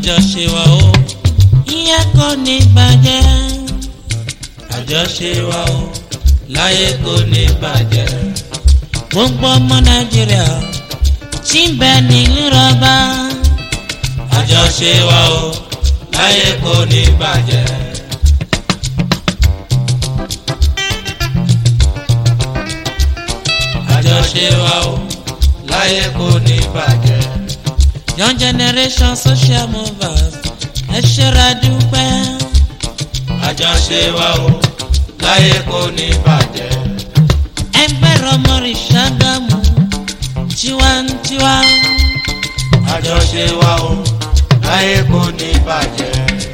àjọṣe wa o ìyẹn kò ní bàjẹ́ àjọṣe wa o láyé kò ní bàjẹ́ gbogbo ọmọ nàìjíríà tí ń bẹ nílùú rọba àjọṣe wa o láyé kò ní bàjẹ́. àjọṣe wa o láyé kò ní bàjẹ́. young generation social movers ẹ ṣera dúpẹ́. àjọṣe wa o láyé kò ní bàjẹ́. ẹgbẹ́ rọmọrì ṣàgámù tiwantiwa. àjọṣe wa o láyé kò ní bàjẹ́.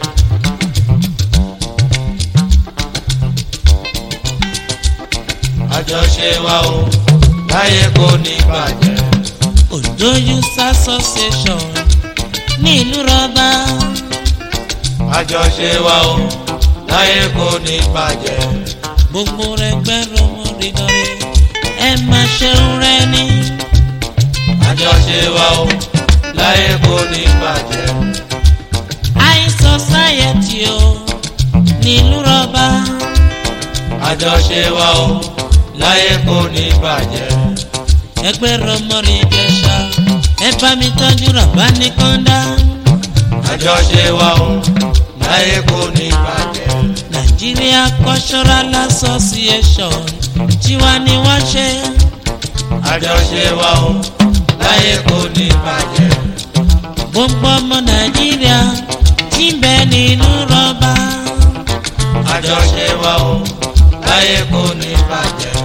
àjọṣe wa o láyé kò ní bàjẹ́. Ondo Youth Association ní ìlú rọba. àjọṣe wa o láyé kò ní bàjẹ́. gbogbo rẹ̀ gbẹ́rù mọ́rìndọ́rẹ́ ẹ máa ṣeun rẹ ní. àjọṣe wa o láyé kò ní bàjẹ́. high society o nílùú rọba. àjọṣe wa o láyé kò ní bàjẹ́. ẹgbẹ́ rọmọrin jẹ̀ṣà ẹ bá mi tọ́jú rọ̀bá ní kọ́ńdá. àjọṣe wa o láyé kò ní bàjẹ́. Nigeria Cultural Association tiwa ni wọ́n ṣe. àjọṣe wa o láyé kò ní bàjẹ́. gbogbo ọmọ Nàìjíríà tí ń bẹ nínú rọ́bà. àjọṣe wa o láyé kò ní bàjẹ́.